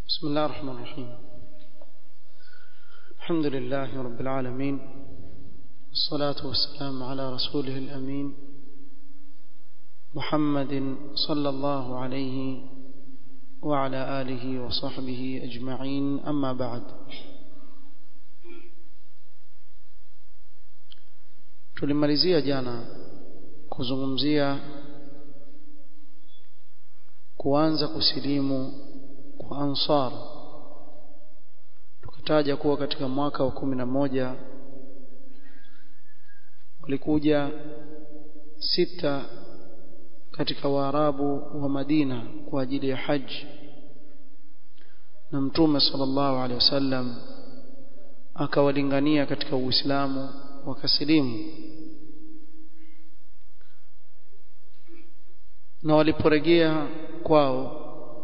بسم الله الرحمن الرحيم الحمد لله رب العالمين والصلاة والسلام على رسوله الأمين محمد صلى الله عليه وعلى آله وصحبه أجمعين أما بعد tulimalizia jana kuzungumzia kuanza kusilimu kwa ansar tukataja kuwa katika mwaka wa kumi na moja walikuja sita katika waarabu wa Madina kwa ajili ya haji na mtume sallallahu alaihi wasallam akawalingania katika Uislamu wakasilimu na waliporejea kwao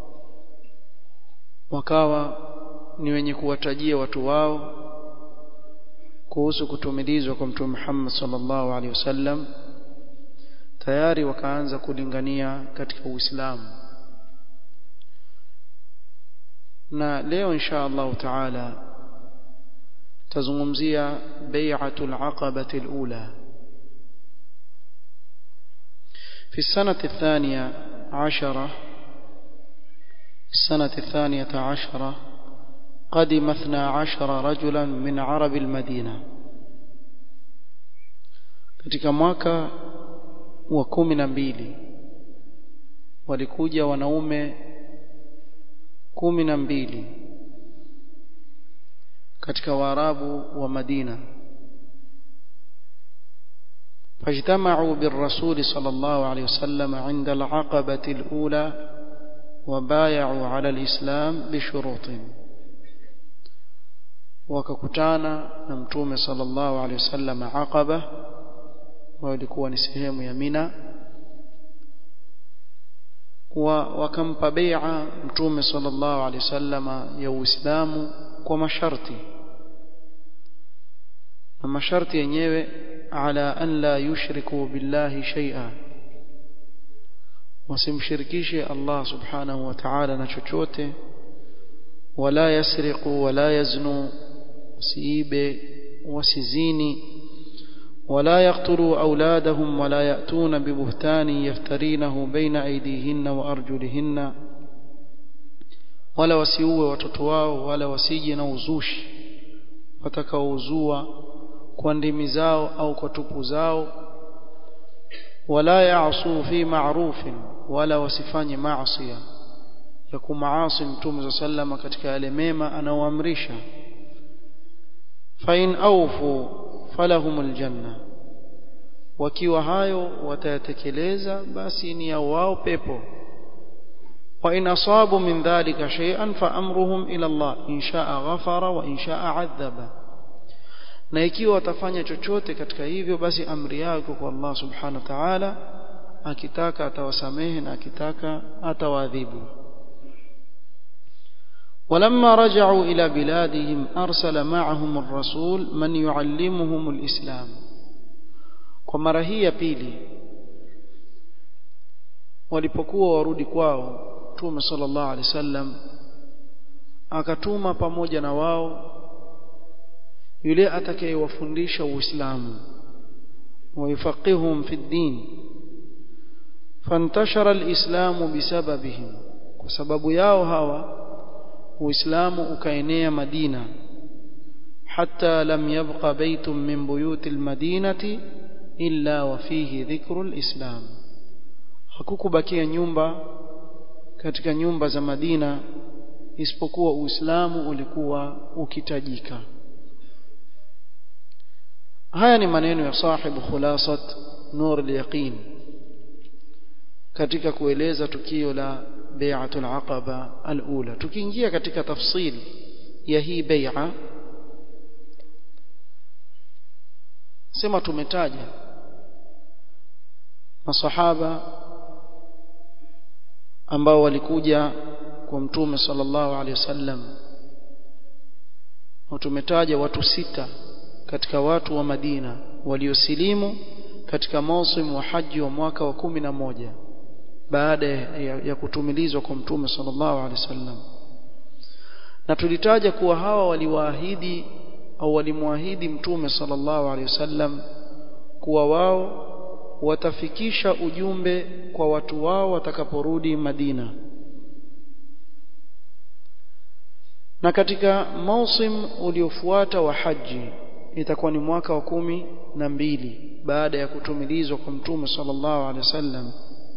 wakawa ni wenye kuwatajia watu wao kuhusu kutumilizwa kwa mtume Muhammad sallallahu alaihi wasallam tayari wakaanza kulingania katika Uislamu na leo insha Allah taala tazungumzia bai'atul aqabati alula في السنة الثانية عشرة السنة الثانية عشرة قدم اثنى عشر رجلا من عرب المدينة katika mwaka wa kumi na mbili walikuja wanaume kumi na mbili katika waarabu wa Madina فاجتمعوا بالرسول صلى الله عليه وسلم عند العقبة الأولى وبايعوا على الإسلام بشروط وككتانا نمتوم صلى الله عليه وسلم عقبة walikuwa ni sehemu ya Mina wa wakampa bai'a mtume sallallahu alaihi wasallama ya Uislamu kwa masharti na masharti yenyewe ala an la yushriku billahi shay'a wasimshirikishe Allah subhanahu wa ta'ala na chochote wala yasriqu wala yaznu wasiibe wasizini ولا يقتلوا أولادهم ولا يأتون ببهتان يفترينه بين أيديهن وأرجلهن ولا wasiue watoto wao wala wasije na uzushi watakaouzua kwa ndimi zao au kwa tupu zao wala ya'su fi ma'rufin wala wasifanye maasi ya kumaasi mtume sallama katika yale mema anaoamrisha fa in awfu falahumul janna wakiwa hayo watayatekeleza basi ni ya wao pepo wa in asabu min dhalika shay'an fa amruhum ila Allah in sha'a ghafara wa in sha'a adhaba na ikiwa watafanya chochote katika hivyo basi amri yako kwa Allah subhanahu wa ta'ala akitaka atawasamehe na akitaka atawaadhibu ولما رجعوا إلى بلادهم أرسل معهم الرسول من يعلمهم الإسلام ومرة هي pili walipokuwa warudi kwao Mtume sallallahu alaihi wasallam akatuma pamoja na wao yule atakayewafundisha Uislamu ويفقههم في الدين فانتشر الإسلام بسببهم وسبب yao hawa uislamu ukaenea Madina hatta lam yabqa baytun min buyuti almadinati illa wa fihi dhikru alislam hakukubakia nyumba katika nyumba za Madina isipokuwa uislamu ulikuwa ukitajika haya ni maneno ya sahibu khulasat nur al-yaqin katika kueleza tukio la bai'atul aqaba al-ula tukiingia katika tafsili ya hii bai'a sema tumetaja masahaba ambao walikuja kwa mtume sallallahu alaihi wasallam na tumetaja watu sita katika watu wa Madina waliosilimu katika mausimu wa haji wa mwaka wa kumi na moja baada ya, ya kutumilizwa kwa mtume sallallahu alaihi wasallam na tulitaja kuwa hawa waliwaahidi au walimwahidi mtume sallallahu alaihi wasallam kuwa wao watafikisha ujumbe kwa watu wao watakaporudi Madina na katika mausim uliofuata wa haji itakuwa ni mwaka wa kumi na mbili baada ya kutumilizwa kwa mtume sallallahu alaihi wasallam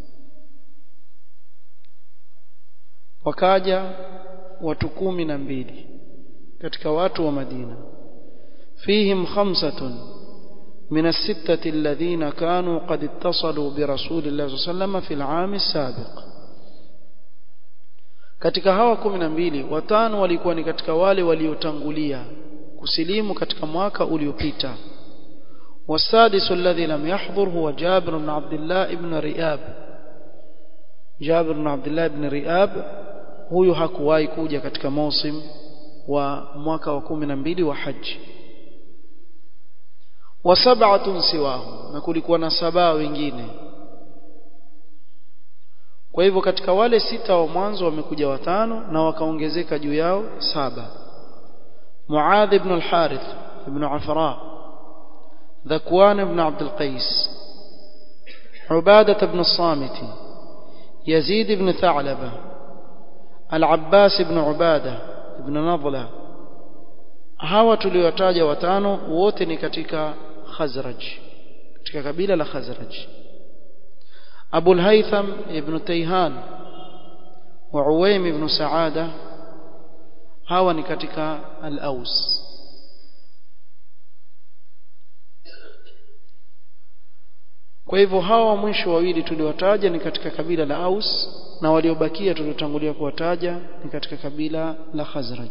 wakaja watu kumi na mbili katika watu wa Madina fihim khamsatun من الستة الذين كانوا قد اتصلوا برسول الله صلى الله عليه وسلم في العام السابق katika hawa kumi na mbili watano walikuwa ni katika wale waliotangulia kusilimu katika mwaka uliopita والسادس الذي لم يحضر هو جابر بن عبد الله بن رياب جابر بن عبد الله بن رياب huyu hakuwahi kuja katika mausim wa mwaka wa kumi na mbili wa haji wa sab'atun siwahu na kulikuwa na saba wengine kwa hivyo katika wale sita wa mwanzo wamekuja watano na wakaongezeka juu yao saba Muadh ibn al-Harith ibn Afra Dhakwan ibn Abd al-Qais Ubadah ibn al-Samit Yazid ibn Tha'laba Al-Abbas ibn Ubadah ibn Nadla hawa tuliowataja watano wote ni katika Khazraj katika kabila la Khazraj أبو الهيثم ابن تيهان وعويم ابن سعادة هاو نكتك الأوس kwa hivyo hawa mwisho wawili tuliwataja ni katika kabila la Aus na waliobakia tuliotangulia kuwataja ni katika kabila la Khazraj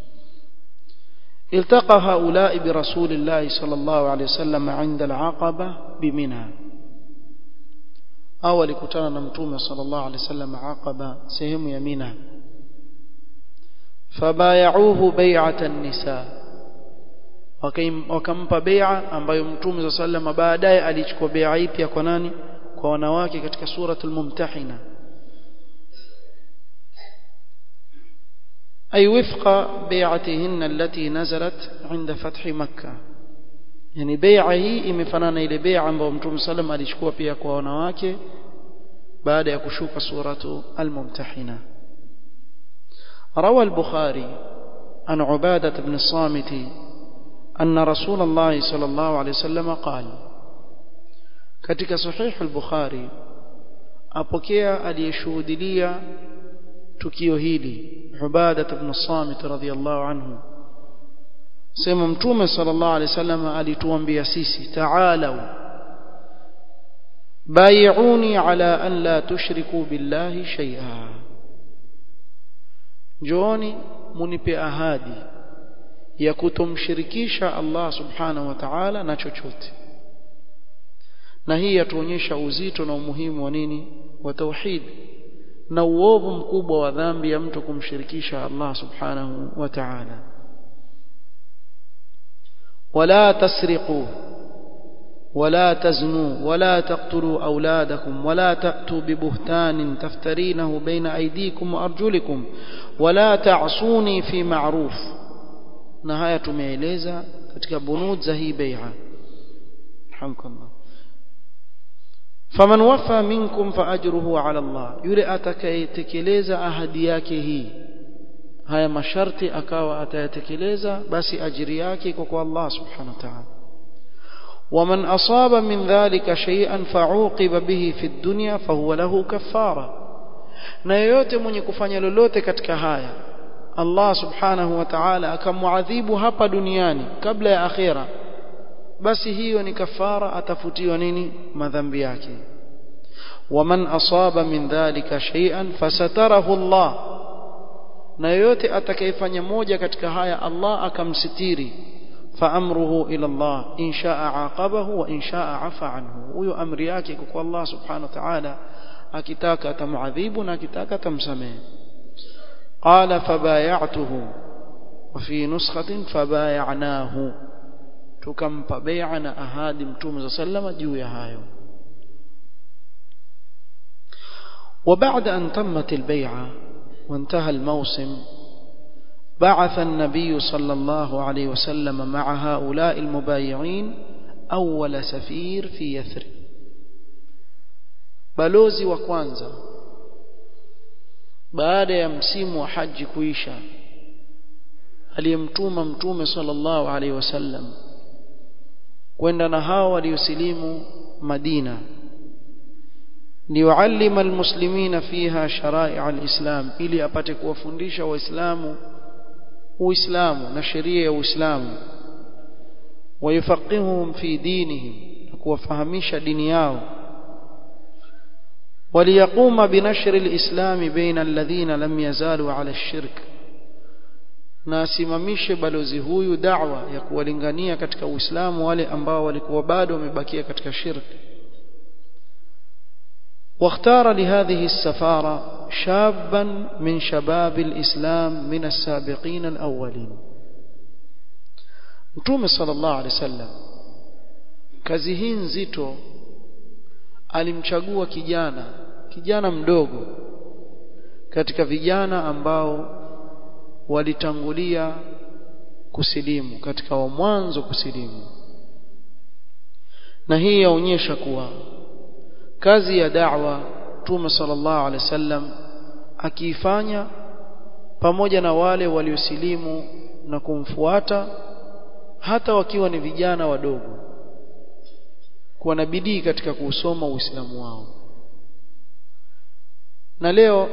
التقى هؤلاء برسول الله صلى الله عليه وسلم عند العقبة بمنى au alikutana na mtume sallallahu alaihi wasallam Aqaba sehemu ya Mina fabayauhu bai'atan nisa wakampa bai'a ambayo mtume sallallahu alaihi wasallam baadaye alichukua bai'a pia kwa nani kwa wanawake katika suratul mumtahina أي وفق بيعتهن التي نزلت عند فتح مكة yani bai'a hii imefanana ile bai'a ambayo Mtume sallam alichukua pia kwa wanawake baada ya kushuka suratu al-mumtahina روى البخاري عن عبادة بن الصامت أن رسول الله صلى الله عليه وسلم قال katika sahih al-Bukhari apokea aliyeshuhudia tukio hili Ubadah ibn Samit radhiyallahu anhu sema mtume sallallahu alaihi wasallam alituambia sisi ta'alu bai'uni ala an la tushriku billahi shay'a jooni munipe ahadi ya kutomshirikisha Allah subhanahu wa ta'ala na chochote na hii yatuonyesha uzito na umuhimu wa nini wa tauhid na uovu mkubwa wa dhambi ya mtu kumshirikisha Allah subhanahu wa ta'ala ولا تسرقوا ولا تزنوا ولا تقتلوا أولادكم ولا تأتوا ببهتان تفترينه بين أيديكم وأرجلكم ولا تعصوني في معروف نهاية tumeeleza katika bunud za hii bai'a hamdulillah faman wafa minkum fa ajruhu ala Allah yule atakayetekeleza ahadi yake hii haya masharti akawa atayatekeleza basi ajiri yake iko kwa Allah subhanahu wa ta'ala ومن أصاب من ذلك شيئا فعوقب به في الدنيا فهو له كفارة na yoyote mwenye kufanya lolote katika haya Allah subhanahu wa ta'ala akamuadhibu hapa duniani kabla ya akhira basi hiyo ni kafara atafutiwa nini madhambi yake waman asaba min dhalika shay'an fasatarahu Allah na yoyote atakayefanya moja katika haya Allah akamsitiri faamruhu ila Allah in shaa aqabahu wa in shaa afa anhu huyo amri yake kwa Allah subhanahu wa ta'ala akitaka atamuadhibu na akitaka atamsamehe qala fabayatuhu wa fi nuskhatin fabayanahu tukampa bai'a na ahadi mtume sallama juu ya hayo وبعد أن تمت البيعة وانتهى الموسم بعث النبي صلى الله عليه وسلم مع هؤلاء المبايعين أول سفير في يثرب balozi wa kwanza baada ya msimu wa haji kuisha aliyemtuma mtume sallallahu alaihi wasallam kwenda na hao waliosilimu Madina liyuallima almuslimina fiha sharai' alislam ili apate kuwafundisha waislamu uislamu na sheria ya uislamu wayufaqihuhum fi dinihim na kuwafahamisha dini yao وليقوم بنشر الإسلام بين الذين لم يزالوا على الشرك na asimamishe balozi huyu da'wa ya kuwalingania katika Uislamu wale ambao walikuwa bado wamebakia katika shirki واختار لهذه السفارة شابا من شباب الإسلام من السابقين الأولين Mtume sallallahu alaihi wasallam kazi hii nzito alimchagua kijana kijana mdogo katika vijana ambao walitangulia kusilimu katika wa mwanzo kusilimu na hii yaonyesha kuwa kazi ya da'wa Mtume sallallahu alaihi wasallam akiifanya pamoja na wale waliosilimu na kumfuata hata wakiwa ni vijana wadogo kuwa na bidii katika kuusoma Uislamu wao na leo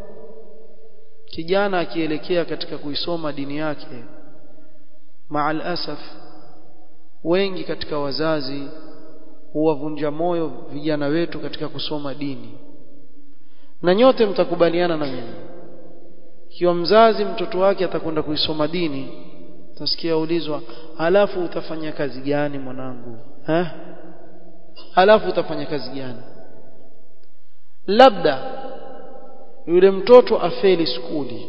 kijana akielekea katika kuisoma dini yake maal asaf wengi katika wazazi huwavunja moyo vijana wetu katika kusoma dini na nyote mtakubaliana na mimi ikiwa mzazi mtoto wake atakwenda kuisoma dini utasikia ulizwa alafu utafanya kazi gani mwanangu eh alafu utafanya kazi gani labda yule mtoto afeli skuli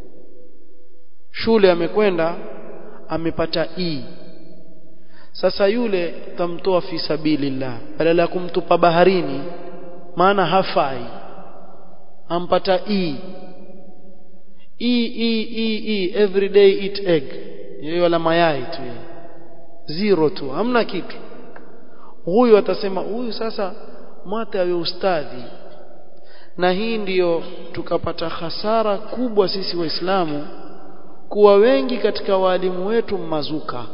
shule amekwenda amepata E sasa yule tamtoa fi sabilillah badala ya kumtupa baharini maana hafai ampata E E E E E every day eat egg yeye la mayai tu zero tu hamna kitu huyu atasema huyu sasa mwate awe ustadhi na hii ndiyo tukapata hasara kubwa sisi waislamu kuwa wengi katika walimu wetu mazuka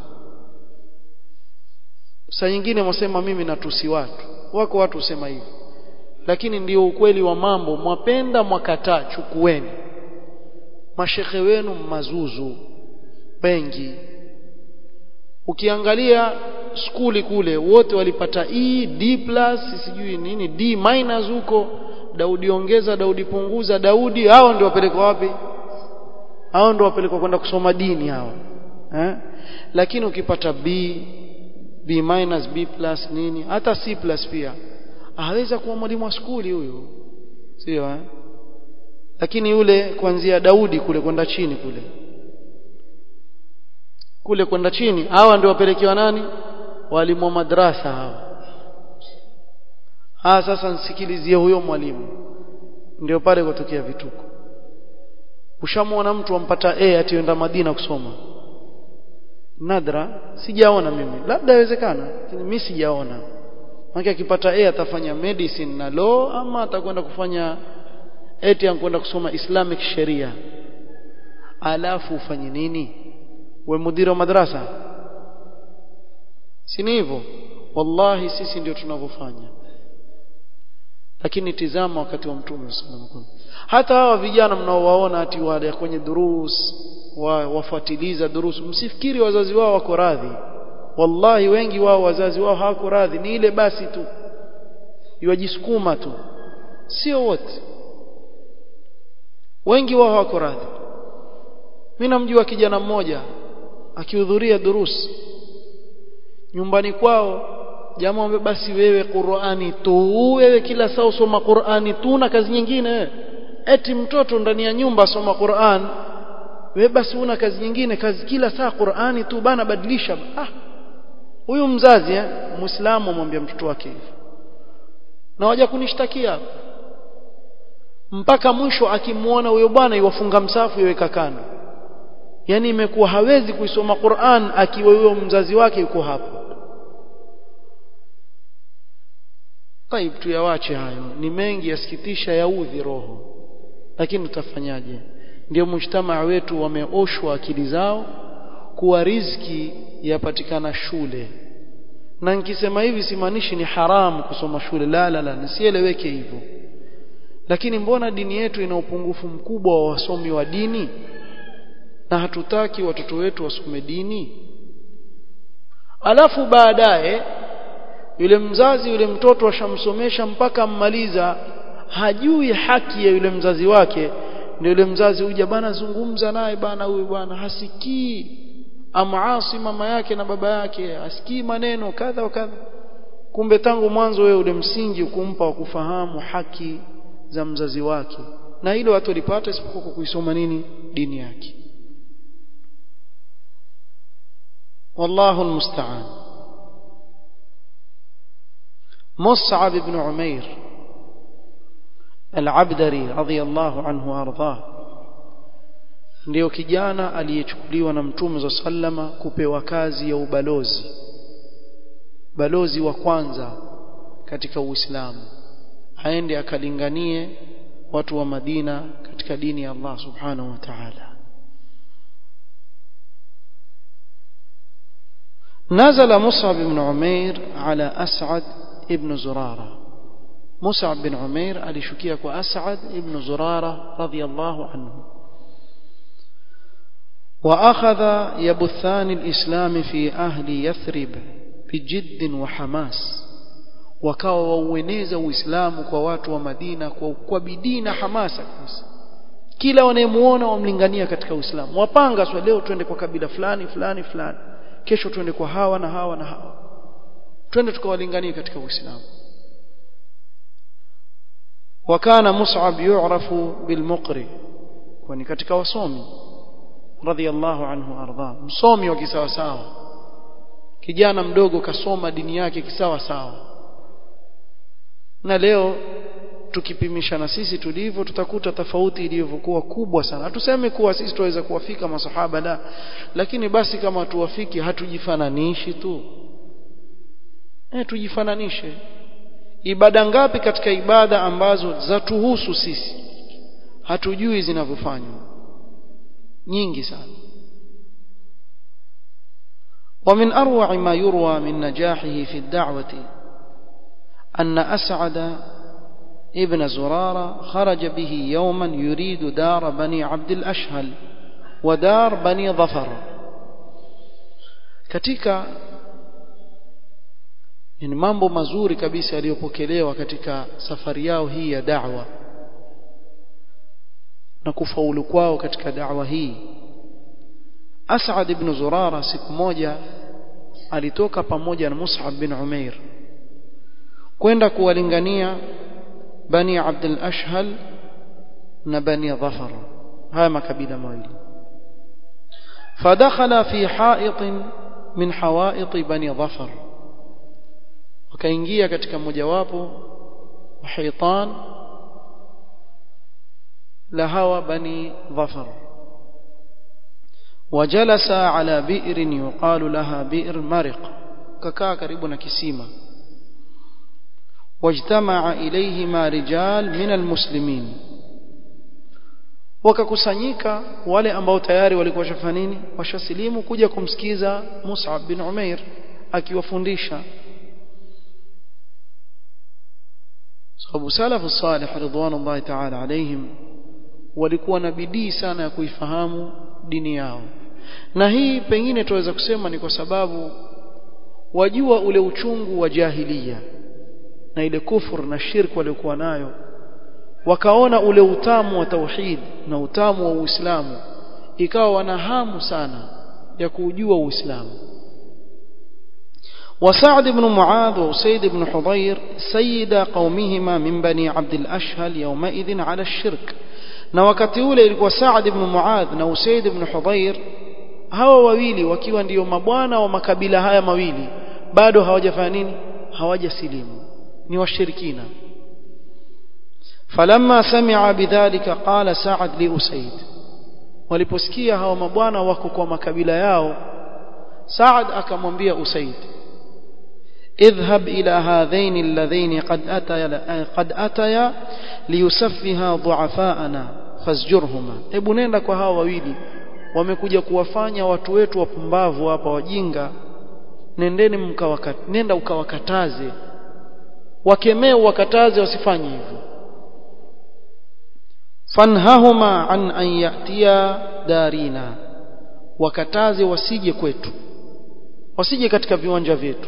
saa nyingine mwasema mimi natusi watu wako watu husema hivi lakini ndio ukweli wa mambo mwapenda mwakataa chukueni mashekhe wenu mazuzu wengi ukiangalia skuli kule wote walipata E D plus sijui nini D minus huko Daudi ongeza Daudi punguza Daudi hao ndio wapelekwa wapi hao ndio wapelekwa kwenda kusoma dini hao eh lakini ukipata B B minus B plus nini hata C plus pia aweza kuwa mwalimu wa skuli huyu sio eh lakini yule kuanzia Daudi kule kwenda chini kule kule kwenda chini hawa ndio wapelekewa nani walimu wa madrasa hawa ah sasa nsikilizie huyo mwalimu ndio pale kutokea vituko ushamwona mtu ampata A atienda Madina kusoma nadra sijaona mimi labda inawezekana lakini mimi sijaona maana akipata A atafanya medicine na law ama atakwenda kufanya eti anakwenda kusoma Islamic sheria alafu ufanye nini we mudiri wa madrasa si ni hivyo wallahi sisi ndio tunavyofanya lakini tizama wakati wa mtume sallallahu hata hawa vijana mnaowaona ati wale kwenye durus wa, wafuatiliza durus msifikiri wazazi wao wako radhi wallahi wengi wao wazazi wao hawako radhi ni ile basi tu iwajisukuma tu sio wote wengi wao hawako radhi mimi namjua kijana mmoja akihudhuria durus nyumbani kwao jamaa wambe basi wewe Qur'ani tu wewe kila saa usoma Qur'ani tu na kazi nyingine eti mtoto ndani ya nyumba asoma Qur'an wewe basi una kazi nyingine kazi kila saa Qur'ani tu bana badilisha ah huyu mzazi eh muislamu amwambia mtoto wake hivi na waja kunishtakia mpaka mwisho akimuona huyo bwana iwafunga msafu iweka kando yani imekuwa hawezi kuisoma Qur'an akiwa huyo mzazi wake yuko hapo Taib tuyawache hayo ni mengi yasikitisha yaudhi roho lakini tutafanyaje ndio mujtamaa wetu wameoshwa akili zao kuwa riziki yapatikana shule na nikisema hivi simaanishi ni haramu kusoma shule la la la nisieleweke hivyo lakini mbona dini yetu ina upungufu mkubwa wa wasomi wa dini na hatutaki watoto wetu wasome dini alafu baadaye yule mzazi yule mtoto ashamsomesha mpaka mmaliza hajui haki ya yule mzazi wake ndio yule mzazi huja bana zungumza naye bana huyu bwana hasikii amaasi mama yake na baba yake hasikii maneno kadha wa kadha kumbe tangu mwanzo wewe ule msingi ukumpa wa kufahamu haki za mzazi wake na hilo watu walipata isipokuwa kwa kuisoma nini dini yake wallahu almusta'an مصعب بن عمير العبدري رضي الله عنه وارضاه ndio kijana aliyechukuliwa na mtume za sallama kupewa kazi ya ubalozi balozi wa kwanza katika Uislamu aende akalinganie watu wa Madina katika dini ya Allah subhanahu wa ta'ala نزل مصعب بن عمير على أسعد ابن زرارة مصعب بن عمير alishukia kwa As'ad ibn Zurara radiyallahu anhu وأخذ يبثان الإسلام في أهل يثرب بجد وحماس wakawa waueneza uislamu kwa watu wa Madina kwa, kwa bidii na hamasa kabisa kila wanayemuona wamlingania katika uislamu wapanga swa leo twende kwa kabila fulani fulani fulani kesho twende kwa hawa na hawa na hawa twende tukawalingania katika uislamu wakana mus'ab yu'rafu bilmuqri kwani katika wasomi radhiallahu anhu arda msomi wa kisawa sawa kijana mdogo kasoma dini yake kisawa sawa na leo tukipimisha na sisi tulivyo tutakuta tofauti ilivyokuwa kubwa sana hatuseme kuwa sisi tuweza kuwafika masahaba la lakini basi kama tuwafiki hatujifananishi tu eh tujifananishe ibada ngapi katika ibada ambazo zatuhusu sisi hatujui zinavyofanywa nyingi sana ومن أروع ما يروى من نجاحه في الدعوة أن أسعد ابن زرارة خرج به يوما يريد دار بني عبد الأشهل ودار بني ظفر katika ni mambo mazuri kabisa yaliyopokelewa katika safari yao hii ya da'wa na kufaulu kwao katika da'wa hii As'ad ibn Zurara siku moja alitoka pamoja na Mus'ab bin Umair kwenda kuwalingania Bani Abdul Ashhal na Bani Dhafar haya makabila mawili فدخل في حائط من حوائط بني ظفر wakaingia katika mojawapo wa hitan la hawa bani dhafar وجلس على بئر يقال لها بئر مرق ككا karibu na kisima واجتمع إليهما رجال من المسلمين wakakusanyika wale ambao tayari walikuwa washafanya nini washasilimu kuja kumsikiza Mus'ab bin Umair akiwafundisha sababu salafu salih ridwanullahi ta'ala alaihim walikuwa na bidii sana ya kuifahamu dini yao na hii pengine tuweza kusema ni kwa sababu wajua ule uchungu wa jahiliya na ile kufur na shirk waliokuwa nayo wakaona ule utamu wa tauhid na utamu wa Uislamu ikawa wana hamu sana ya kujua Uislamu وسعد بن معاذ وسيد بن حضير سيد قومهما من بني عبد الأشهل يومئذ على الشرك na wakati ule ilikuwa Saad ibn Muadh na Usaid ibn Hudhair hawa wawili wakiwa ndiyo mabwana wa makabila haya mawili bado hawajafanya nini hawajasilimu ni washirikina فلما سمع بذلك قال سعد لأسيد waliposikia hawa mabwana wako kwa makabila yao Saad akamwambia Usaid اذهب إلى هذين اللذين قد أتيا قد أتيا ليسفها ضعفاءنا فاسجرهما hebu nenda kwa hawa wawili wamekuja kuwafanya watu wetu wapumbavu hapa wajinga nendeni mkawakat nenda ukawakataze wakemee wakataze wasifanye hivyo fanhahuma an an yatiya darina wakataze wasije kwetu wasije katika viwanja vyetu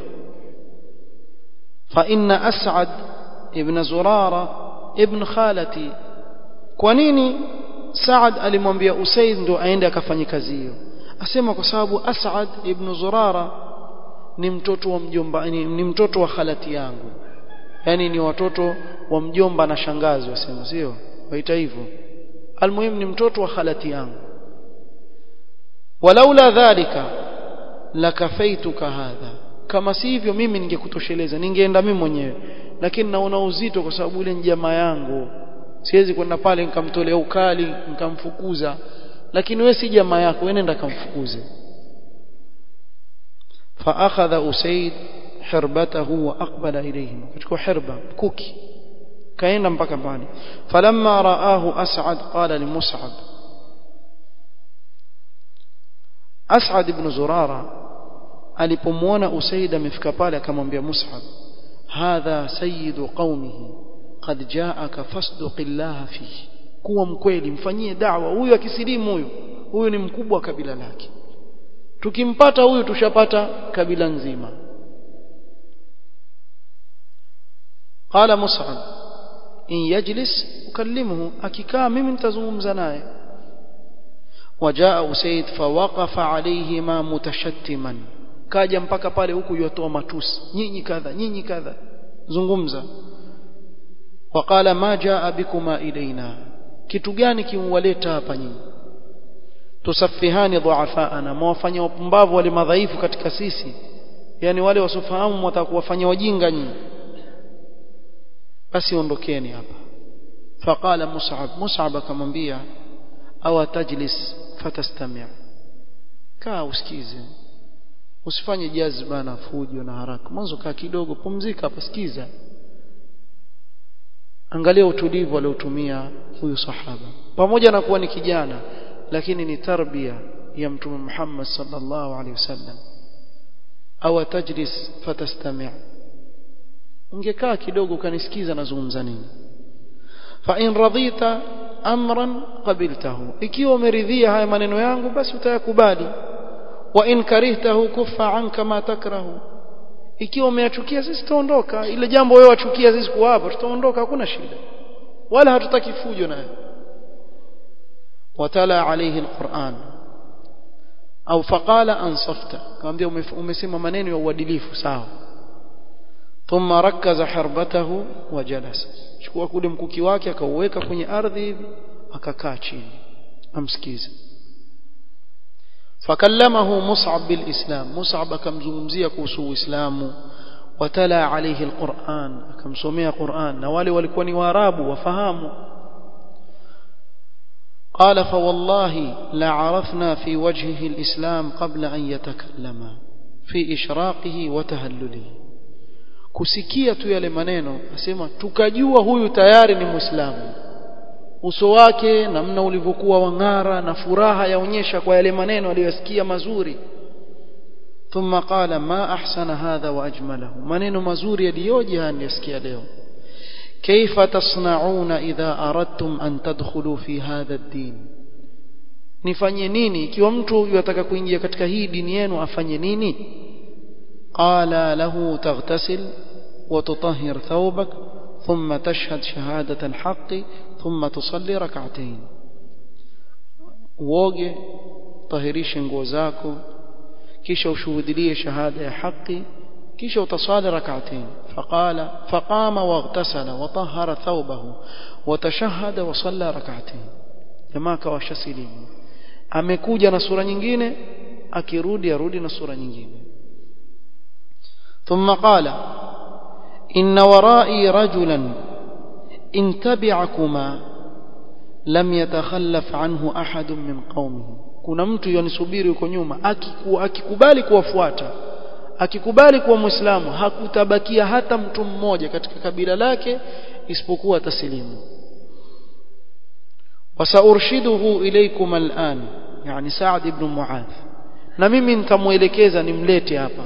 fa inna as'ad ibn zurara ibn khalati kwa nini Saad alimwambia Usaid ndo aende akafanye kazi hiyo asema kwa sababu As'ad ibn Zurara ni mtoto wa mjomba ni, ni mtoto wa khalati yangu yani ni watoto wa mjomba na shangazi wasema sio waita hivyo almuhim ni mtoto wa khalati yangu walaula dhalika lakafaituka hadha kama si hivyo mimi ningekutosheleza ningeenda mimi mwenyewe lakini naona uzito kwa sababu ile jamaa yangu siwezi kwenda pale nikamtolea ukali nikamfukuza lakini wewe si jamaa yako wewe nenda kamfukuze fa akhadha usaid hirbatahu wa aqbala ilayhim kuchukua hirba kuki kaenda mpaka pale falamma raahu as'ad qala li mus'ab as'ad ibn zurara alipomwona usaid amefika pale akamwambia mus'ab hadha sayyidu qaumihi qad jaaka fasduqillah fihi kuwa mkweli mfanyie da'wa huyu akisilimu huyu huyu ni mkubwa wa kabila lake tukimpata huyu tushapata kabila nzima qala mus'ab in yajlis ukallimuhu akikaa mimi nitazungumza naye وجاء أسيد فوقف عليهما متشتما kaja mpaka pale huku yotoa matusi nyinyi kadha nyinyi kadha zungumza waqala ma jaa bikuma ilaina kitu gani kimwaleta hapa nyinyi tusafihani dhuafaana mwafanya wapumbavu wale madhaifu katika sisi yani wale wasofahamu mwatakuwafanya wajinga nyinyi basi ondokeni hapa faqala mus'ab mus'ab akamwambia aw tajlis fatastami' kaa usikize usifanye jazba na fujo na haraka mwanzo kaa kidogo pumzika hapa sikiza angalia utulivu aliotumia huyu sahaba pamoja na kuwa ni kijana lakini ni tarbia ya mtume Muhammad sallallahu alaihi wasallam au tajlis fatastami' ungekaa kidogo ukanisikiza nazungumza nini fa in radita amran qabiltahu ikiwa umeridhia haya maneno yangu basi utayakubali wa in karihtahu kuffa anka ma takrahu ikiwa umeyachukia sisi tutaondoka ile jambo wewe wachukia sisi kuwa hapa tutaondoka hakuna shida wala hatutaki fujo naye watala alayhi alquran au faqala ansafta kaambia umesema maneno ya uadilifu sawa thumma rakaza harbatahu wa jalasa chukua kule mkuki wake akauweka kwenye ardhi hivi akakaa chini amsikize fakallamahu mus'ab bilislam mus'ab akamzungumzia kuhusu uislamu watala alayhi alquran akamsomea quran na wale walikuwa ni waarabu wafahamu قال فوالله لعرفنا في وجهه الإسلام قبل أن يتكلم في إشراقه وتهلله kusikia tu yale maneno asema tukajua huyu tayari ni muislamu uso wake namna ulivyokuwa wang'ara na furaha yaonyesha kwa yale maneno aliyosikia mazuri thumma qala ma ahsana hadha wa ajmalahu maneno mazuri yaliyoje aliyosikia leo كيف تصنعون إذا أردتم أن تدخلوا في هذا الدين nifanye nini ikiwa mtu yataka kuingia katika hii dini yenu afanye nini qala lahu taghtasil wa tutahhir thawbak thumma tashhad shahadat alhaq thumma tusalli rak'atayn uoge tahirishe nguo zako kisha ushuhudie shahada ya haki kisha utasali rak'atayn فقال فقام واغتسل وطهر ثوبه وتشهد وصلى ركعتين jamaa kawashasilimu amekuja na sura nyingine akirudi arudi na sura nyingine ثم قال إن ورائي رجلا إن تبعكما lam yatakhallaf anhu ahadun min qaumihi kuna mtu yanisubiri huko nyuma akiku, akikubali kuwafuata akikubali kuwa muislamu hakutabakia hata mtu mmoja katika kabila lake isipokuwa taslimu wasaurshiduhu ilaykum al'an yani Sa'd ibn Mu'adh na mimi nitamuelekeza nimlete hapa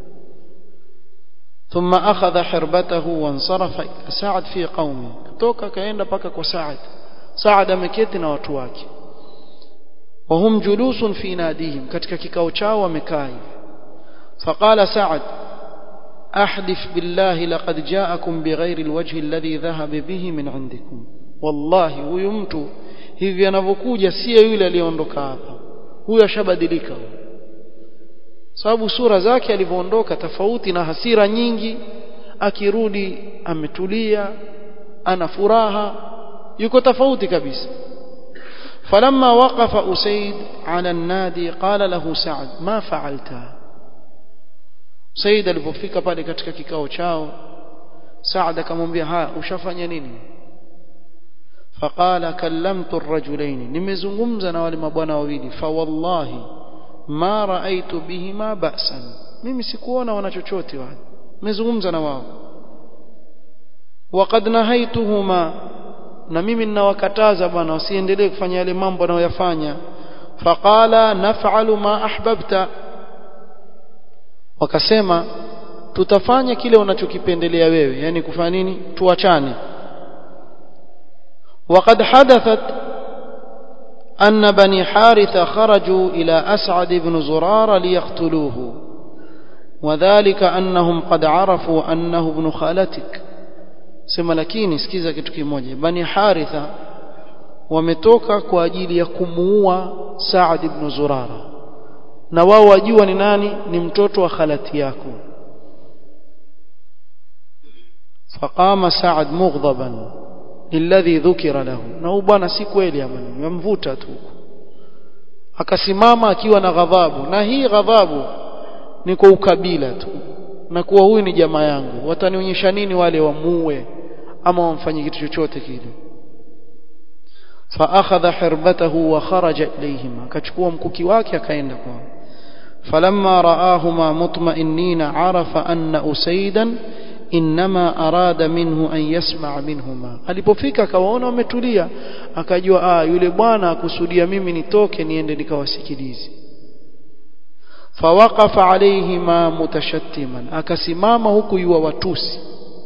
ثم أخذ حربته وانصرف إلى سعد في قومه kutoka kaenda paka kwa Sa'd Sa'd ameketi na watu wake وهم جلوس في ناديهم katika kikao chao wamekaa hivi فقال سعد أحدث بالله لقد جاءكم بغير الوجه الذي ذهب به من عندكم والله huyu mtu hivi anavyokuja si yule aliyeondoka hapa huyo ashabadilika sababu sura zake alivyoondoka tofauti na hasira nyingi akirudi ametulia ana furaha yuko tofauti kabisa فلما وقف أسيد على النادي قال له سعد ما فعلت سيد alipofika pale katika kikao chao Saad akamwambia haya ushafanya nini فقال كلمت الرجلين nimezungumza na wale mabwana wawili fa wallahi ma raaitu bihima ba'san mimi sikuona wana chochote wale nimezungumza na wao waqad nahaituhuma na mimi ninawakataza bwana wasiendelee kufanya yale mambo wanayoyafanya faqala naf'alu ma ahbabta wakasema tutafanya kile unachokipendelea wewe yani kufanya nini tuachane وقد حدثت أن بني حارثة خرجوا إلى أسعد بن زرار ليقتلوه وذلك أنهم قد عرفوا أنه ابن خالتك sema lakini sikiza kitu kimoja bani haritha wametoka kwa ajili ya kumuua Saad ibn Zurara na wao wajua ni nani ni mtoto wa khalati yako faqama Saad mughdaban alladhi dhukira lahu na bwana si kweli amani yamvuta tu akasimama akiwa na ghadhabu na hii ghadhabu ni kwa ukabila tu na kuwa huyu ni jamaa yangu watanionyesha nini wale wamuue ama wamfanye kitu chochote kile فاخذ حربته وخرج اليهما akachukua mkuki wake akaenda kwao فلما راهما مطمئنين عرف ان اسيدا انما اراد منه ان يسمع منهما alipofika akawaona wametulia akajua ah yule bwana akusudia mimi nitoke niende nikawasikilize فوقف عليهما متشتما akasimama huku yuwa watusi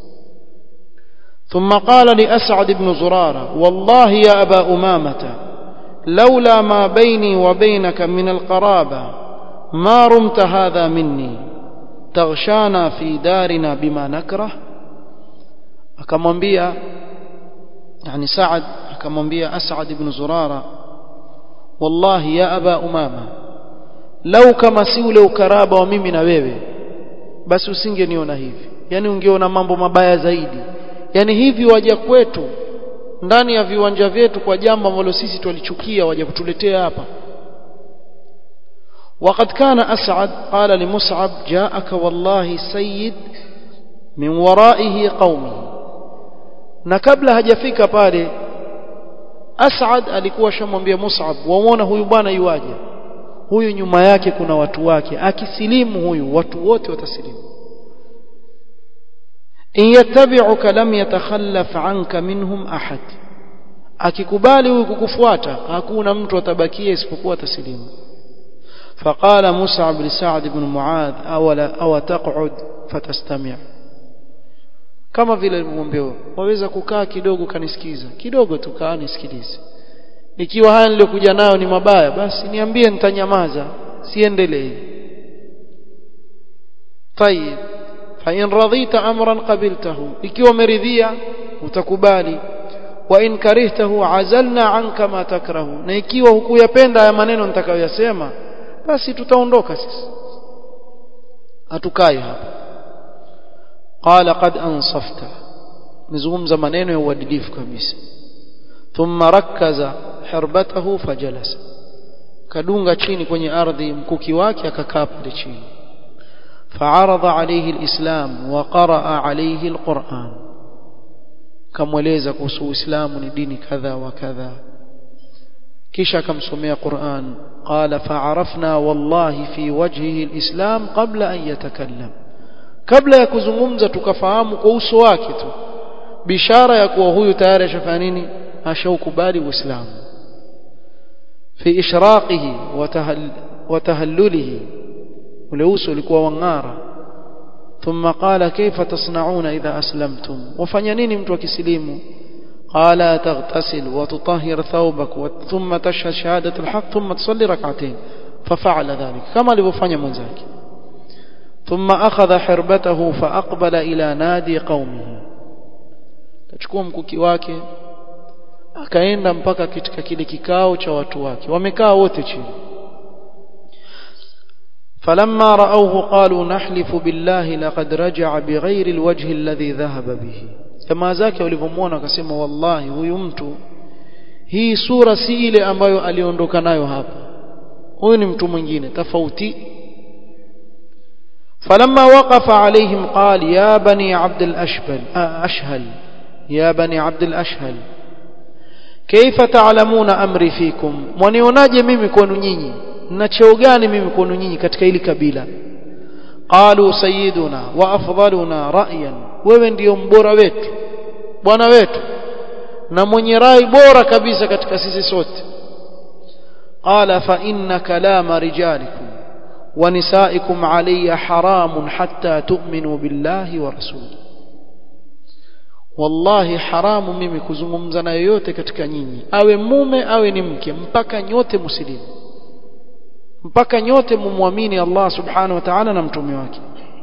ثم قال لأسعد بن زرارة والله يا أبا أمامة لولا ما بيني وبينك من القرابة ما رمت هذا مني تغشانا في دارنا بما نكره akamwambia yani Saad akamwambia As'ad ibn Zurara wallahi ya aba umama lau kama si ule ukaraba wa mimi na wewe basi usingeniona hivi yani ungeona mambo mabaya zaidi yani hivi waja kwetu ndani ya viwanja vyetu kwa jambo ambalo sisi twalichukia waja kutuletea hapa وقد كان أسعد قال لمصعب جاءك والله سيد من ورائه قومه na kabla hajafika pale As'ad alikuwa shamwambia Mus'ab waona huyu bwana yuaje huyu nyuma yake kuna watu wake akisilimu huyu watu wote watasilimu in yattabi'uka lam yatakhallaf anka minhum ahad akikubali huyu kukufuata hakuna mtu atabakia isipokuwa atasilimu فقال مصعب لسعد بن معاذ أولا أو تقعد فتستمع kama vile alimwambia waweza kukaa kidogo kanisikiza kidogo tu kaa nisikilize ikiwa haya niliyokuja nayo ni mabaya basi niambie nitanyamaza siendelee طيب فإن رضيت أمرا قبلته ikiwa umeridhia utakubali wa in karihtahu azalna anka ma takrahu na ikiwa hukuyapenda haya maneno nitakayoyasema basi tutaondoka sisi hatukai hapa qala qad ansafta mzungumza maneno ya uadilifu kabisa thumma rakkaza hirbatahu fajalasa kadunga chini kwenye ardhi mkuki wake akakaa pale chini فعرض عليه الإسلام وقرأ عليه القرآن كمولeza kuhusu Uislamu ni dini kadha wa kadha kisha akamsomea Qur'an qala fa'arafna wallahi fi wajhihi alislam qabla an yatakallam kabla ya kuzungumza tukafahamu kwa uso wake tu bishara ya kuwa huyu tayari ashafanya nini ashaukubali uislamu fi ishraqihi wa tahallulihi ule uso ulikuwa wang'ara ثم قال كيف تصنعون إذا أسلمتم وفنينين mtu akisilimu قال تغتسل وتطهر ثوبك ثم تشهد شهادة الحق ثم تصلي ركعتين ففعل ذلك كما لبفanya mwenzake ثم أخذ حربته فأقبل إلى نادي قومه kachukua mkuki wake akaenda mpaka katika kile kikao cha watu wake wamekaa wote chini فلما رأوه قالوا نحلف بالله لقد رجع بغير الوجه الذي ذهب به jamaa zake walivyomwona wakasema wallahi huyu mtu hii sura si ile ambayo aliondoka nayo hapa huyu ni mtu mwingine tofauti فلما وقف عليهم قال يا بني عبد الأشبل أشهل يا بني عبد الأشهل كيف تعلمون أمري فيكم ونيوناje mimi kwenu nyinyi na cheo gani mimi kwenu nyinyi katika hili kabila qalu sayyiduna wa afdaluna ra'yan wewe ndio mbora wetu bwana wetu na mwenye rai bora kabisa katika sisi sote qala fa inna kalama rijalikum wa nisaikum alayya haramun hatta tu'minu billahi wa rasuli wallahi haramu mimi kuzungumza na yoyote katika nyinyi awe mume awe ni mke mpaka nyote muslimu mpaka nyote mumwamini Allah subhanahu wa ta'ala na mtume wake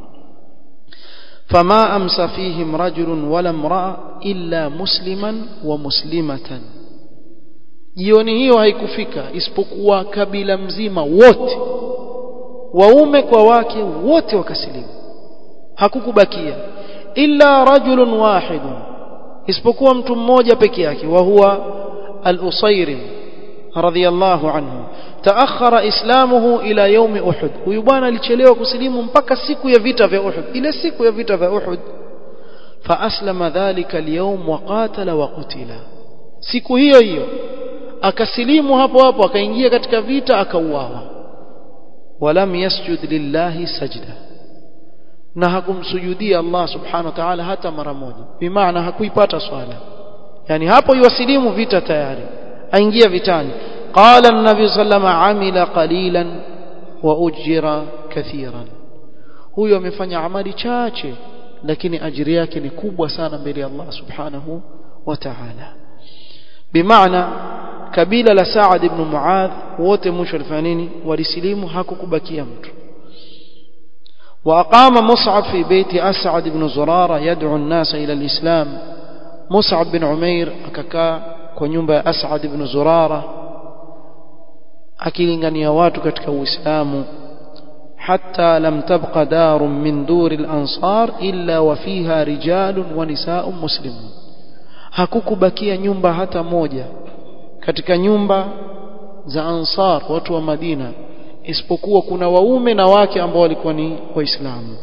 فما أمس فيهم رجل ولا امرأة إلا مسلما ومسلمة jioni hiyo haikufika isipokuwa kabila mzima wote waume kwa wake wote wakasilimu hakukubakia illa rajulun wahidun isipokuwa mtu mmoja peke yake wa huwa al-usayrim radhiyallahu anhu taakhara islamuhu ila yaumi uhud huyu bwana alichelewa kusilimu mpaka siku ya vita vya uhud ile siku ya vita vya uhud faaslama dhalika alyawm wa qatala wa qutila siku hiyo hiyo akasilimu hapo hapo akaingia katika vita akauawa walam yasjud lillahi sajda na hakumsujudia Allah subhanahu wa ta'ala hata mara moja bimaana hakuipata swala yani hapo yuwasilimu vita tayari aingia vitani قال النبي صلى الله عليه وسلم عمل قليلا واجر كثيرا huyo amefanya amali chache lakini ajiri yake ni kubwa sana mbele ya Allah subhanahu wa ta'ala bimaana kabila la Saad ibn Muadh wote mwisho walifanya nini walisilimu hakukubakia mtu وأقام مصعب في بيت أسعد بن زرارة يدعو الناس إلى الإسلام مصعب بن عمير أكاكا كنيومبا أسعد بن زرارة akilingania watu katika uislamu hatta lam tabqa darun min duri al-ansar illa wa fiha rijalun wa nisaa'un muslimun hakukubakia nyumba hata moja katika nyumba za ansar watu wa Madina isipokuwa kuna waume na wake ambao walikuwa ni waislamu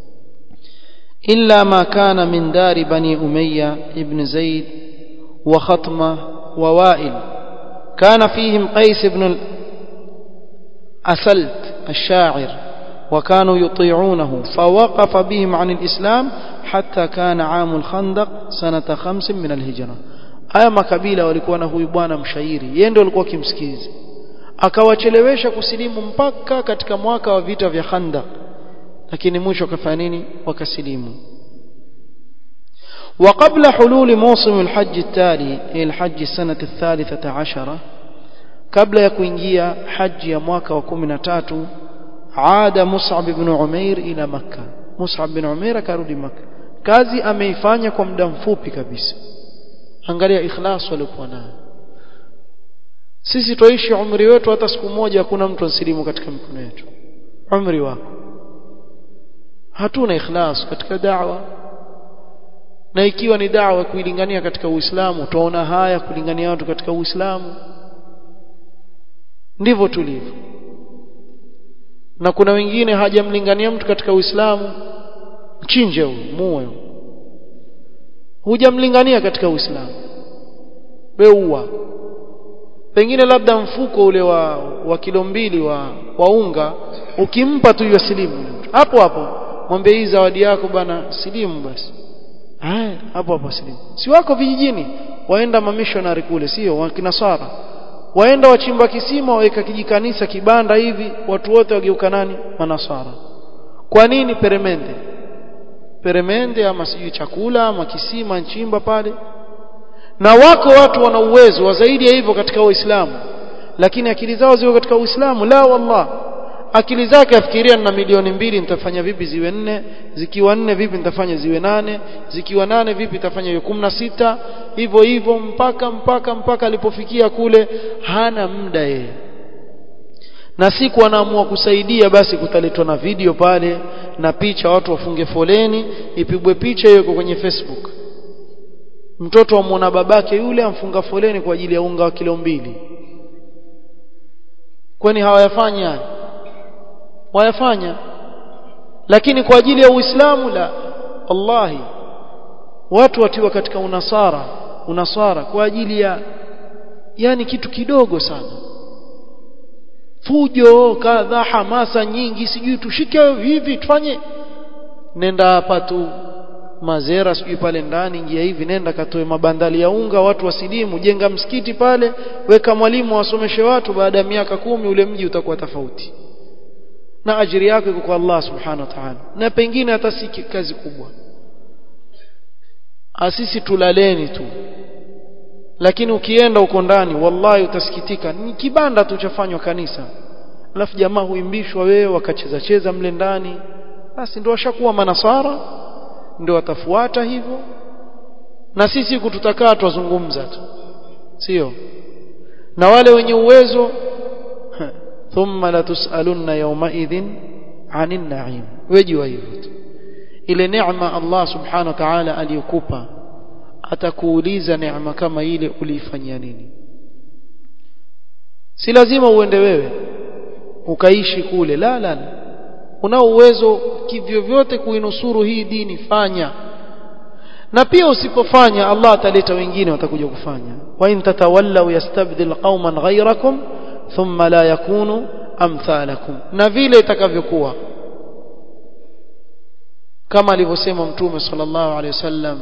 illa ma kana min dari bani umayya ibn zaid wa khatma wa wa'il كان فيهم قيس بن أسلت الشاعر وكانوا يطيعونه فوقف بهم عن الإسلام حتى كان عام الخندق سنة خمس من الهجرة haya makabila walikuwa na huyu bwana mshairi yeye ndio alikuwa kimsikizi akawachelewesha kusilimu mpaka katika mwaka wa vita vya Khandaq lakini mwisho akafanya nini wakasilimu وقبل حلول موسم الحج التالي إلى الحج السنة الثالثة عشرة قبل يكوينجيا حج يا mwaka wa 13 عاد مصعب بن عمير إلى مكة مصعب بن عمير akarudi Makka kazi ameifanya kwa muda mfupi kabisa angalia ikhlas walikuwa nayo sisi tuishi umri wetu hata siku moja hakuna mtu ansilimu katika mikono yetu umri wako hatuna ikhlas katika da'wa na ikiwa ni dawa kuilingania katika Uislamu utaona haya kulingania watu katika Uislamu ndivyo tulivyo na kuna wengine hajamlingania mtu katika Uislamu mchinje huyo muue hujamlingania katika Uislamu weua pengine labda mfuko ule wa, wa kilo mbili wa, wa unga ukimpa tu hiyo silimu hapo hapo mwambie hii zawadi yako bana silimu basi haya hapo hapo silimu si wako vijijini waenda mamishonari kule sio wakinasara waenda wachimba kisima waweka kijikanisa kibanda hivi watu wote wageuka nani manasara kwa nini peremende peremende ama sijui chakula ama kisima nchimba pale na wako watu wana uwezo wa zaidi ya hivyo katika Uislamu lakini akili zao ziko katika Uislamu la wallah akili zake afikiria na milioni mbili nitafanya vipi ziwe nne zikiwa nne vipi nitafanya ziwe nane zikiwa nane vipi nitafanya hiyo kumi na sita hivyo hivyo mpaka mpaka mpaka alipofikia kule hana muda yeye na siku anaamua kusaidia basi kutaletwa na video pale na picha watu wafunge foleni ipigwe picha hiyo kwenye Facebook mtoto amwona babake yule amfunga foleni kwa ajili ya unga wa kilo mbili kwani hawayafanya haya wayafanya lakini kwa ajili ya Uislamu la wallahi watu watiwa katika unasara unasara kwa ajili ya yani kitu kidogo sana fujo kadha hamasa nyingi sijui tushike hivi tufanye nenda hapa tu mazera sijui pale ndani ingia hivi nenda katoe mabandali ya unga watu wasilimu jenga msikiti pale weka mwalimu wasomeshe watu baada ya miaka kumi ule mji utakuwa tofauti na ajiri yako iko kwa Allah subhanahu wa ta'ala na pengine hata si kazi kubwa asisi tulaleni tu lakini ukienda uko ndani wallahi utasikitika ni kibanda tu chafanywa kanisa alafu jamaa huimbishwa wewe wakacheza cheza mle ndani basi ndio washakuwa manasara ndio watafuata hivyo na sisi kututakaa twazungumza tu sio na wale wenye uwezo thumma latusalunna yawmaidhin anin na'im wejua hivyo tu ile neema Allah subhanahu wa ta'ala aliyokupa atakuuliza neema kama ile uliifanyia nini si lazima uende wewe ukaishi kule la la unao uwezo kivyovyote kuinusuru hii dini fanya na pia usipofanya Allah ataleta wengine watakuja kufanya wa in tatawallaw yastabdil qauman ghayrakum thumma la yakunu amthalakum na vile itakavyokuwa kama alivyosema mtume sallallahu alaihi wasallam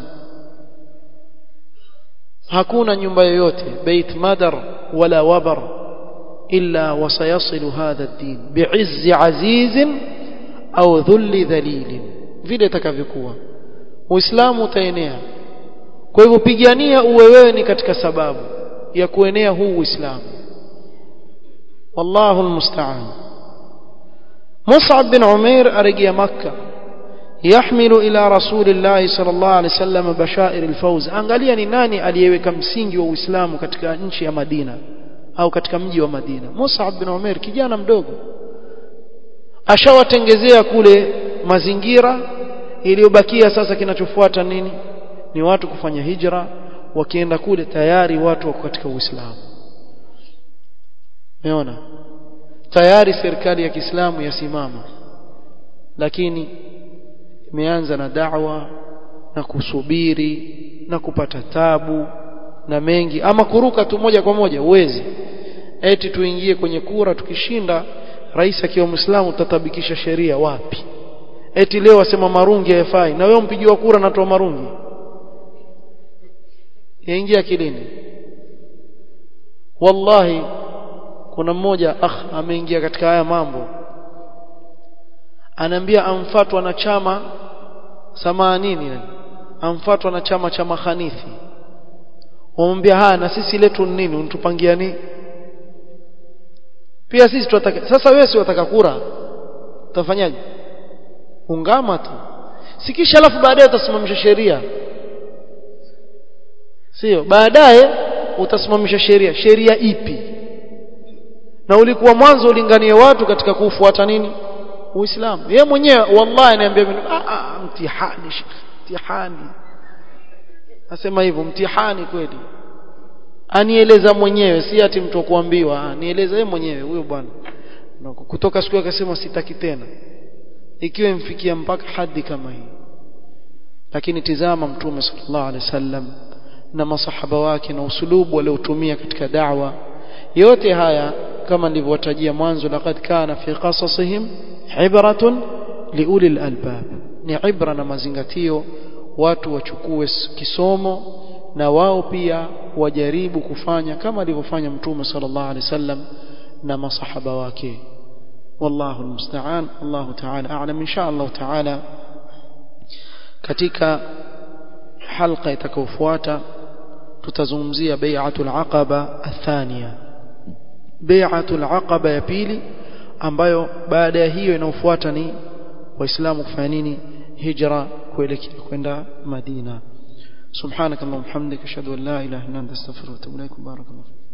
hakuna nyumba yoyote bait madar wala wabar illa wasayasilu hadha ad-din bi'izzi azizin au dhulli dhalilin vile itakavyokuwa uislamu utaenea kwa hivyo pigania uwe wewe ni katika sababu ya kuenea huu uislamu wallahu almusta'an Mus'ab bin Umair arejea Makkah يحمل إلى رسول الله صلى الله عليه وسلم بشائر الفوز angalia ni nani aliyeweka msingi wa Uislamu katika nchi ya Madina au katika mji wa Madina Mus'ab bin Umair kijana mdogo ashawatengezea kule mazingira iliyobakia sasa kinachofuata nini ni watu kufanya hijra wakienda kule tayari watu wako katika Uislamu umeona tayari serikali ya Kiislamu yasimama lakini imeanza na da'wa na kusubiri na kupata tabu na mengi ama kuruka tu moja kwa moja uwezi eti tuingie kwenye kura tukishinda rais akiwa muislamu tutatabikisha sheria wapi eti leo asema marungi hayafai na wewe mpigiwa kura na toa marungi yaingia kilini wallahi kuna mmoja akh ameingia katika haya mambo anaambia amfatwa na chama samanini amfatwa na chama cha mahanithi wamwambia haya na sisi letu nini untupangia nini pia sisi tunataka sasa wewe si wataka kura utafanyaje ungama tu sikisha alafu baadaye utasimamisha sheria sio baadaye utasimamisha sheria sheria ipi na ulikuwa mwanzo ulinganie watu katika kufuata nini uislamu yeye mwenyewe wallahi ananiambia mimi ah mtihani mtihani nasema hivyo mtihani kweli anieleza mwenyewe si ati mtu kuambiwa nieleza yeye mwenyewe huyo bwana kutoka siku akasema sitaki tena ikiwa imfikia mpaka hadi kama hii lakini tizama mtume sallallahu alaihi wasallam na masahaba wake na usulubu waliotumia katika da'wa yote haya kama nilivyowatajia mwanzo laqad kana fi qasasihim ibratun liuli albab ni ibra na mazingatio watu wachukue kisomo na wao pia wajaribu kufanya kama alivyofanya mtume sallallahu alaihi wasallam na masahaba wake wallahu almusta'an Allah ta'ala a'lam insha Allah ta'ala katika halqa itakayofuata tutazungumzia bai'atul aqaba athania bai'atul aqaba ya pili ambayo baada ya hiyo inayofuata ni waislamu kufanya nini hijra kuelekea kwenda Madina subhanakallahumma hamdika ashhadu an la ilaha illa anta astaghfiruka wa atubu ilaik barakallahu